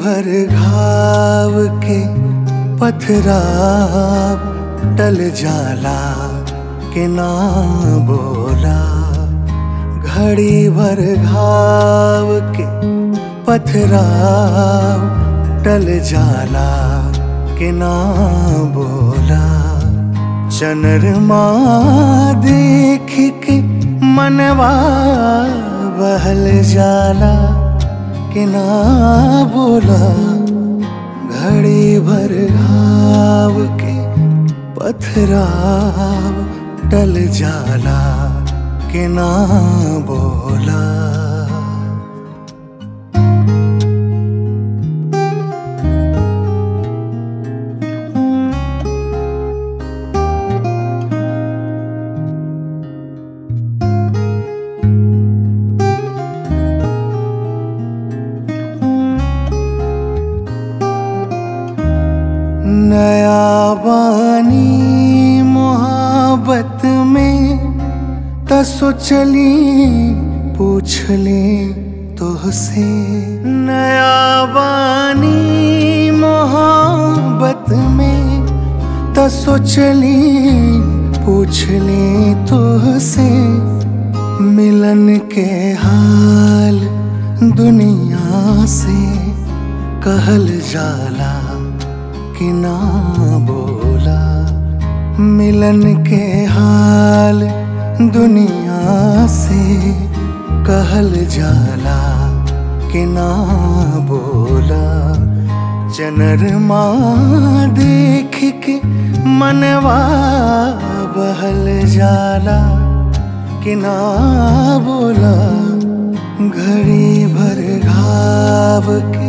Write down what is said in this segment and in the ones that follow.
भर घाव के पथराव टल जाला के ना बोला घड़ी भर घाव के पथराव टल जाला के ना बोला चनरमा देख के मनवा बहल जाला कि ना बोला घड़ी भर घाव के पथराव टल जाला कि ना बोला नया बानी मोहब्बत में त सोचली पूछ ले तुहसे नया बानी मोहब्बत में त सोचली पूछ ले तुहसे मिलन के हाल दुनिया से कहल जाला कि ना बोला मिलन के हाल दुनिया से कहल जाला कि ना बोला चनरमा देख के मनवा बहल जाला कि ना बोला घड़ी भर घाव के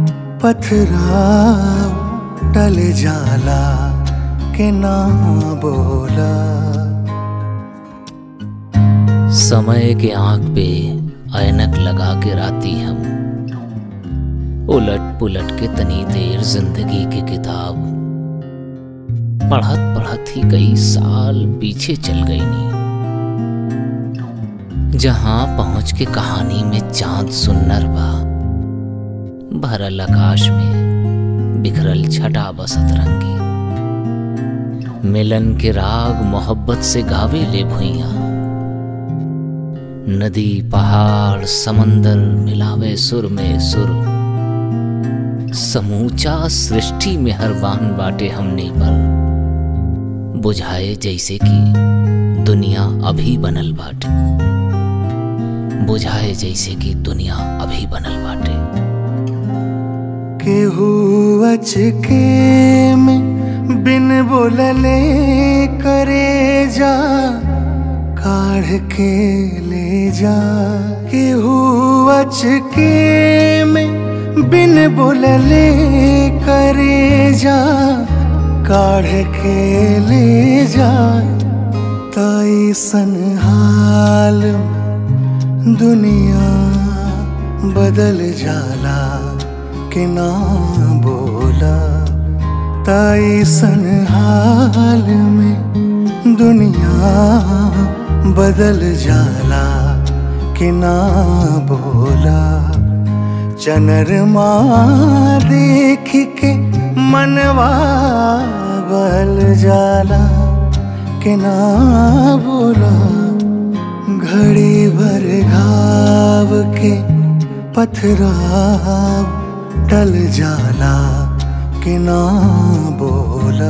पथराव टल जाला के ना बोला समय के आंख पे ऐनक लगा के राती हम उलट पुलट के तनी देर जिंदगी की किताब पढ़त पढ़त ही कई साल पीछे चल गई नी जहां पहुंच के कहानी में चांद सुन्नर बा भरल आकाश में बिखरल छटा बसत रंगी मिलन के राग मोहब्बत से गावे ले भुइया नदी पहाड़ समंदर मिलावे सुर में सुर समूचा सृष्टि में हरबान बाटे हमने पर बुझाए जैसे कि दुनिया अभी बनल बाटे बुझाए जैसे कि दुनिया अभी बनल बाटे केहू अचके में बिन बोलले करे जा काढ़ के ले जा केहू अचके में बिन बोलले करे जा काढ़ के ले जा ताई सन हाल दुनिया बदल जाला के ना बोला ताई सन हाल में दुनिया बदल जाला कि ना बोला चनरमा देख के मनवा बल जाला कि ना बोला घड़ी भर घाव के पथराव टल जाला कि ना बोला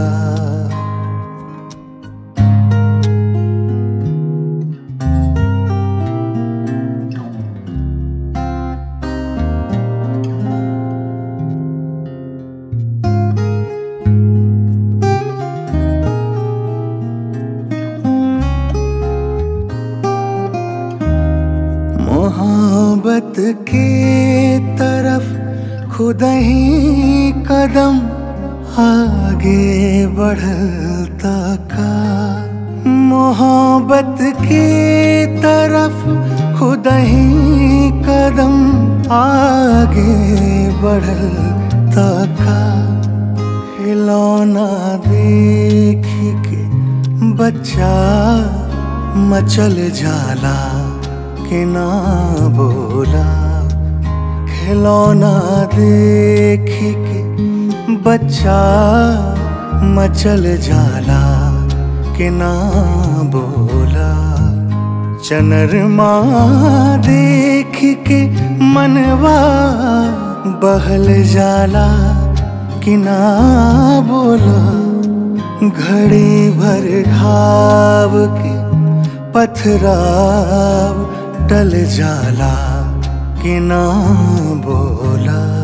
मोहब्बत के तरफ खुद ही कदम आगे बढ़ता का मोहब्बत के तरफ खुद ही कदम आगे बढ़ता का खिलौना देख के बच्चा मचल जाला कि ना बोला खिलौना देख के बच्चा मचल जाला कि ना बोला चनरमा देख के मनवा बहल जाला कि ना बोला घड़ी भर घाव के पथराव टल जाला कि ना बोला